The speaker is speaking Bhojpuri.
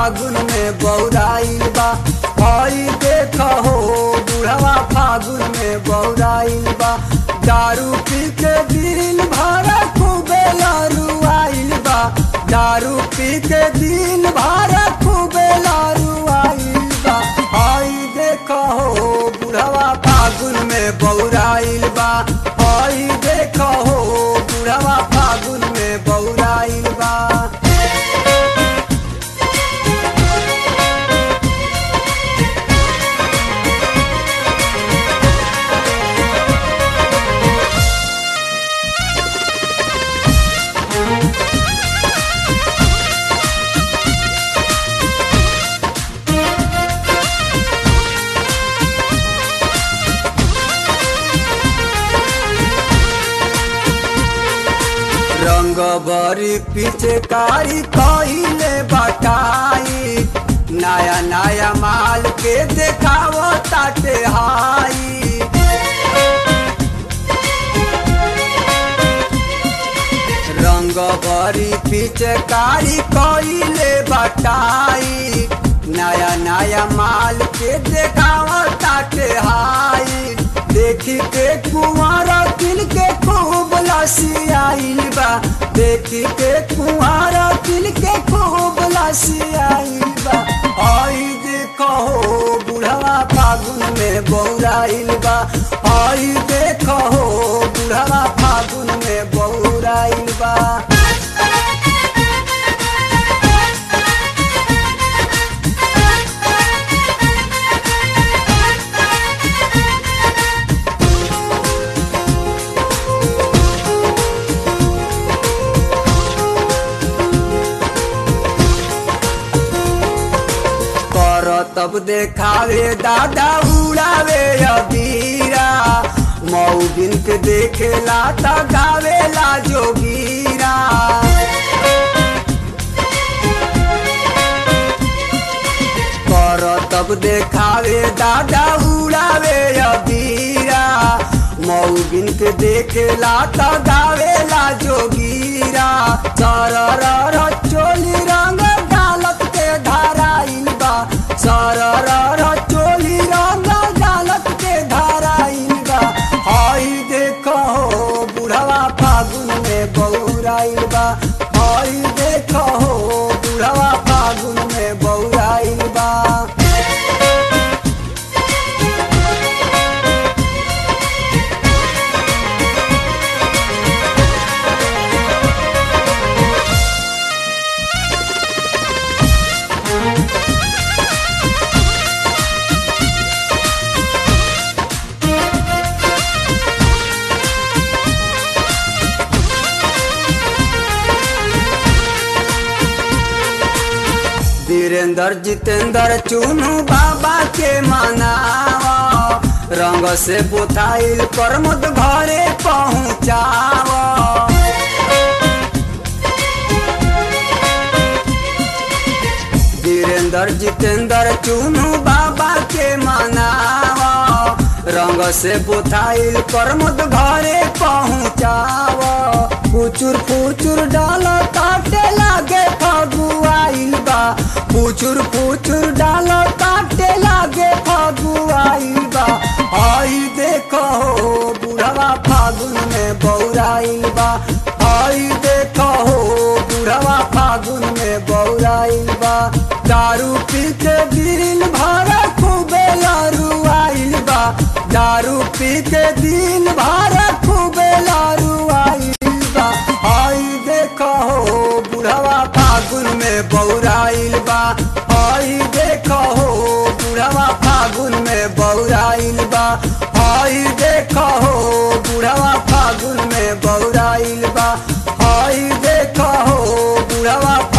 फागुन में बौराइल बा हई देख हो बुढ़वा फागुन में बौराइल बा दारू पी के दिन भर खूबे लरुआइल बा दारू पी के दिन भर खूबे लरुआइल बा हई देख हो बुढ़वा फागुन में बौराइल बा हई देख हो बुढ़वा फागुन में बौराइल बा रंग बरी पिचकारी कहिले बटाई नया नया माल के देखावो ताटे हाई रंग बरी पिचकारी कहिले बटाई नया नया माल के देखावो ताटे हाई देखी के कुंवर तिल के खूब लसी आइल बा देखी के कुंवर तिल के खूब लसी आइल बा आई देखो हो बुढ़वा फागुन में बौराइल बा आई देखो हो बुढ़वा फागुन में बौराइल बा कर तब देखावे दादा उड़ावे अबीरा मऊगिन के देखेला त गावेला जोगीरा कर तब देखावे दादा उड़ावे अबीरा मऊगिन के देखेला त गावेला जोगीरा सरर चोली रंग गालत के धाराइल बा सरर चोली रंग गालत के धाराइल बा हई देखो हो बुढ़वा फागुन में बौराइल बा हई देखो हो बुढ़वा फागुन में बौराइल बा वीरेंद्र जितेंद्र चुनू बाबा के मनावा रंग से बोथाइल प्रमोद घरे पहुँचावा वीरेंद्र जितेंद्र चुनू बाबा के मनावा रंग से बोथाइल प्रमोद घरे पहुँचावा फुचुर फुचुर डाल काटे लागे फगुआइल बा फुचुर फुचुर डाल काटे लागे फगुआइल बा आई देखो हो बुढ़वा फागुन में बौराइल बा आई देखो हो बुढ़वा फागुन में बौराइल बा दारू पी के दिन भर खूबे लरुआइल बा दारू पी के दिन भर खूबे लरुआइल बा आई देखो हो बुढ़वा फागुन में बौराइल बा आई देखो हो बुढ़वा फागुन में बौराइल बा आई देखो हो बुढ़वा फागुन में बौराइल बा आई देखो हो बुढ़वा